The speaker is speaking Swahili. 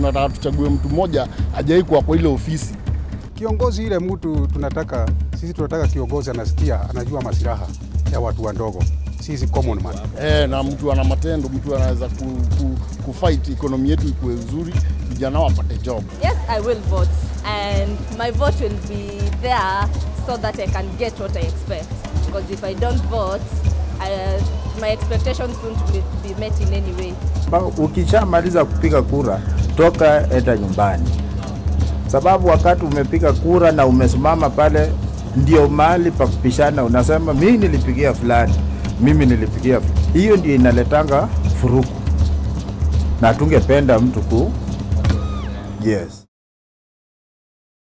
tunataka tuchague mtu mmoja ajai kuwa kwa ile ofisi. Kiongozi ile mtu tunataka sisi, tunataka kiongozi anasikia, anajua masilaha ya watu wadogo, sisi common man. E, na mtu ana matendo, mtu anaweza ku, ku, kufight economy yetu ikuwe nzuri, vijana wapate job. Yes, I will vote, and my vote will be there so that I can get what I expect. Because if I don't vote, I, my expectations won't be, be met in any way. Ba- Ukishamaliza kupiga kura, toka enda nyumbani, sababu wakati umepiga kura na umesimama pale, ndio mahali pa kupishana. Unasema mimi nilipigia fulani, mimi nilipigia fulani. Hiyo ndio inaletanga furuku, na tungependa mtu ku yes